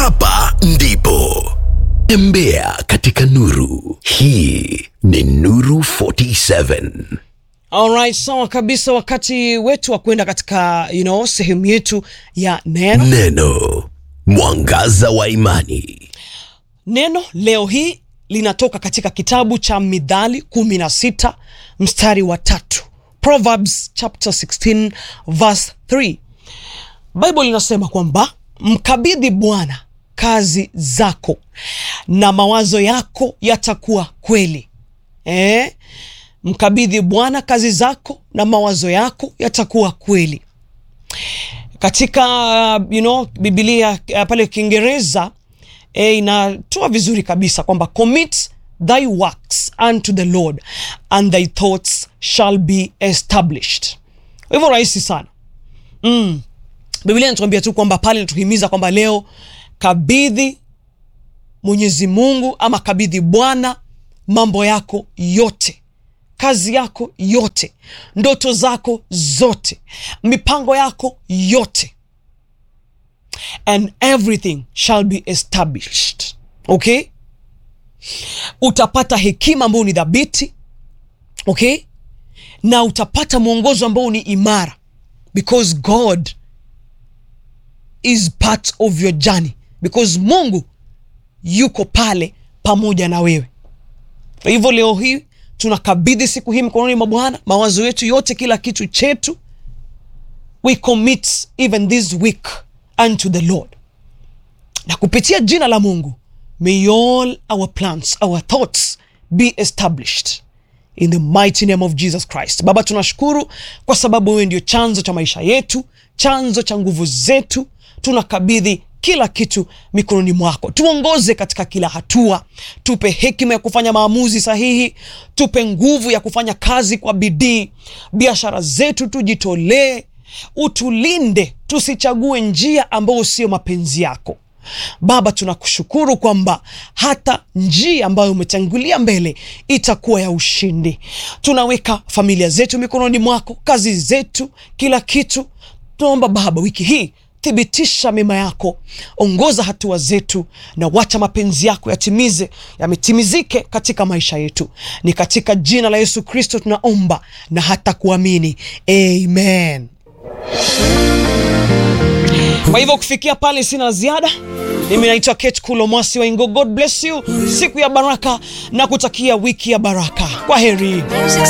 Hapa ndipo tembea katika nuru. Hii ni Nuru 47. Alright, sawa kabisa. Wakati wetu wa kwenda katika you know, sehemu yetu ya neno. Neno mwangaza wa imani. Neno leo hii linatoka katika kitabu cha Midhali 16 mstari wa tatu, Proverbs chapter 16 verse 3. Bible linasema kwamba mkabidhi Bwana kazi zako na mawazo yako yatakuwa kweli. Eh? Mkabidhi Bwana kazi zako na mawazo yako yatakuwa kweli. Katika you know, Biblia uh, pale Kiingereza eh, inatoa vizuri kabisa kwamba commit thy works unto the Lord and thy thoughts shall be established. Kwa hivyo rahisi sana mm. Biblia inatuambia tu kwamba pale inatuhimiza kwamba leo kabidhi Mwenyezi Mungu ama kabidhi Bwana mambo yako yote, kazi yako yote, ndoto zako zote, mipango yako yote, and everything shall be established. Okay, utapata hekima ambayo ni dhabiti, okay, na utapata mwongozo ambao ni imara, because God is part of your journey, because Mungu yuko pale pamoja na wewe. Kwa hivyo leo hii tunakabidhi siku hii mkononi mwa Bwana, mawazo yetu yote, kila kitu chetu, we commit even this week unto the Lord, na kupitia jina la Mungu, may all our plans, our thoughts be established in the mighty name of Jesus Christ. Baba, tunashukuru kwa sababu wewe ndio chanzo cha maisha yetu, chanzo cha nguvu zetu. Tunakabidhi kila kitu mikononi mwako, tuongoze katika kila hatua, tupe hekima ya kufanya maamuzi sahihi, tupe nguvu ya kufanya kazi kwa bidii, biashara zetu tujitolee, utulinde, tusichague njia ambayo sio mapenzi yako. Baba, tunakushukuru kwamba hata njia ambayo umetangulia mbele itakuwa ya ushindi. Tunaweka familia zetu mikononi mwako, kazi zetu, kila kitu. Tunaomba Baba, wiki hii thibitisha mema yako, ongoza hatua zetu, na wacha mapenzi yako yatimize yametimizike katika maisha yetu. Ni katika jina la Yesu Kristo tunaomba na hata kuamini, amen. Kwa hivyo kufikia pale sina ziada. Mimi naitwa Kate Kulo Mwasi wa Ingo. God bless you, siku ya baraka na kutakia wiki ya baraka. Kwa heri.